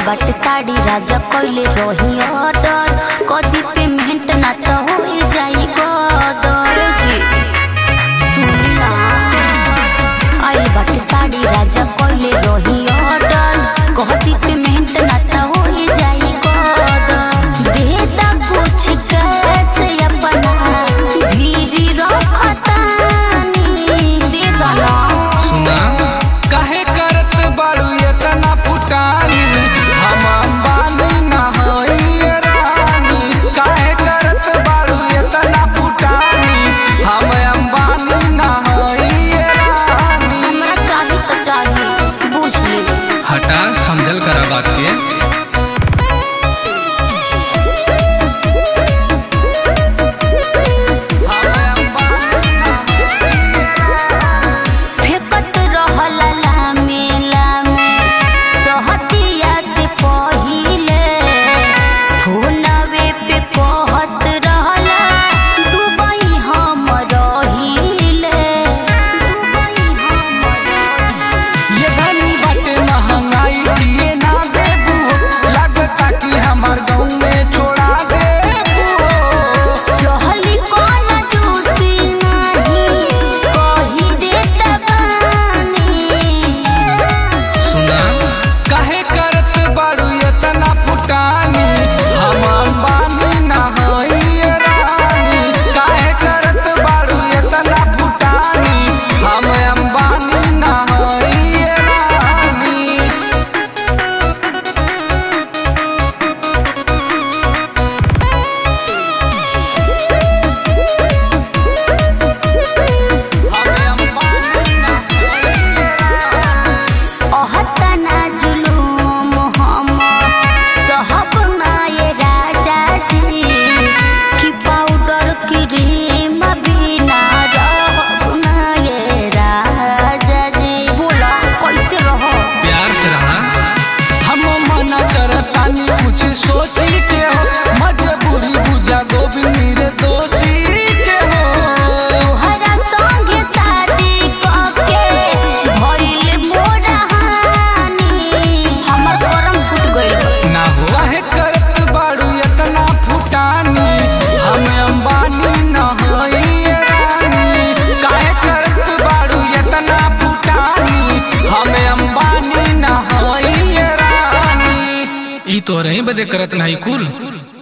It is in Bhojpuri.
बाटे साड़ी राजा कइले रही ऑर्डर कदी पेमेंट ना तो हो जाई गदर जी सुनी ना आइल बाटे साड़ी राजा कइले रही ऑर्डर कदी पेमेंट ना तो हो जाई गदर देता कुछ कैसे अपना भीरी रखतानी दे दना सुना काहे करत बाड़ू एतना फुटानी हम अंबानी ना हई रानी काहे करत बाड़ू एतना फुटानी हम अंबानी ना हई रानी हमरा चाही तो चाही बुझ ले हटा समझल करा बात के फेकत रहल लामे लामे सहतिया से पहिले फोनवे पे कहत रहल दुबई हम रहिले दुबई हम रहिले ये धनी बाटे महंगाई जिए ना देबू लगता कि हमार गाँव में छोड़ा देबू चहली कौन जूसी नहीं कही देता बानी सुना काहे करत बाड़ू एतना फुटानी हम अंबानी ना हई रानी काहे करत बाड़ू एतना फुटानी हम अंबानी ना हई रानी हम अंबानी ना हई रानी अहतना जुलूम हम सहब ना ये राजा जी कि पाउडर क्रीम बिना रहब ना ये राजा जी बोला कैसे रहो प्यार से रहा हम मना करतानी कुछ सोची के हो मजबूरी बुझा गोविंद रे दोषी के हो तोहरा संगे शादी कके भइल मोर हानि हमर करम फूट गइल ना हो काहे करत बाड़ू इतना फुटानी हम अंबानी ना हई रानी काहे करत बाड़ू इतना फुटानी हम अंबानी ना हई रानी ई तो रही बदे करत नहीं कुल